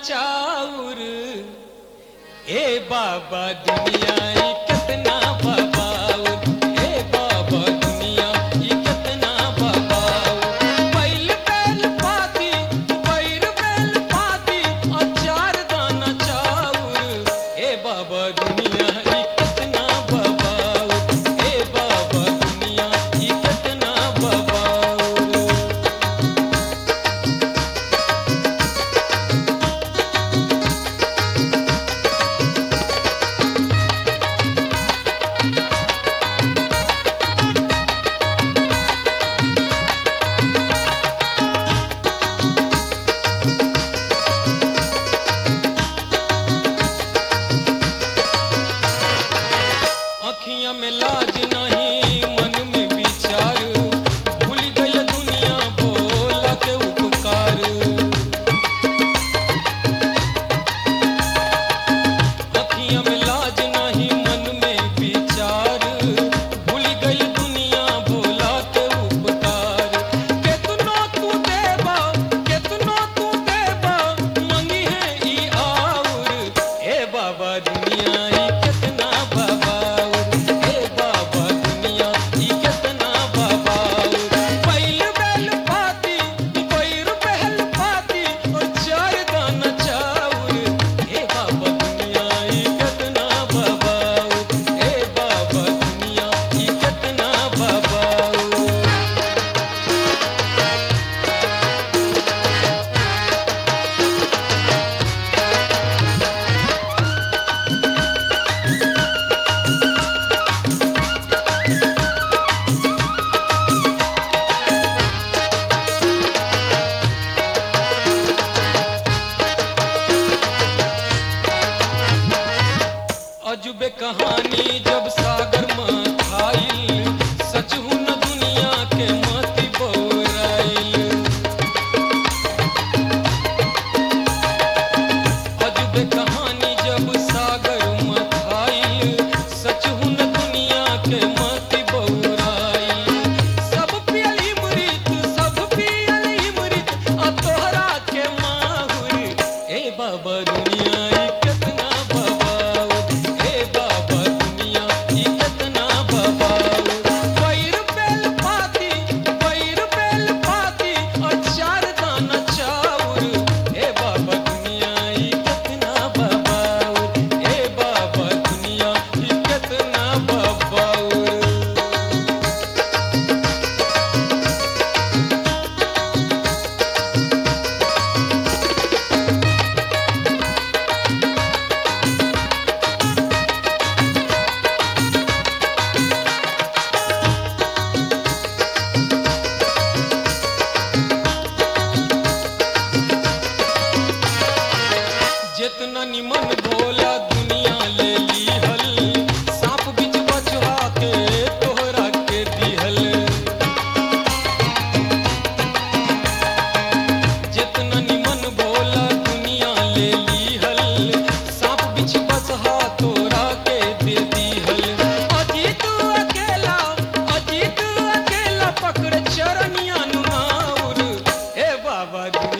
चाउर ए बाबा दुनिया ई कितना बबाउर ए बाबा दुनिया ई कितना बबाउर बैल बैल पाती बैर बैल पाती अचार दाना चाउर ए बाबा दुनिया ई कितना बबाउर ए बाबा दुनिया ई कितना बबाउर अखियां में लाज नहीं मन में विचार भूल गई दुनिया बोला के उपकार अखियां में लाज नहीं मन में विचार भूल गई दुनिया बोला के उपकार केतनो तू देबा केतनो तू देबा मंगी है ई आउर ए बाबा दुनिया ई कितना बबाउर ए बाबा दुनिया ई कितना बबाउर बैल बैल पाती बैर बैल पाती और चार दाना चाउर ए बाबा दुनिया ई कितना बबाउर ए बाबा दुनिया ई कितना बबाउर अजूबे कहानी जब सागर में खाइल सच हूं न दुनिया के मति बौराइल अजूबे कहानी जब सागर में खाइल सच हूं न दुनिया के मति बौराइल सब पियली मृत सब पियली मृत आ तोहरा के माहुर ए बाबा दुनिया ई कितना बबाउर ए बाबा दुनिया ई कितना बबाउर बैर बेल पाती बैर बेल पाती और चार दाना चाउर ए बाबा दुनिया ई कितना बबाउर ए बाबा दुनिया ई कितना बबाउर जितना निमन भोला दुनिया ले लीहल सांप बिच बचवा के तोहरा के दिहल जितना निमन भोला दुनिया ले लीहल सांप बिच बचहा तोरा के दे दिहल अजीत अकेला अजीत अकेला पकड़ चरनिया नुमाउर ए बाबा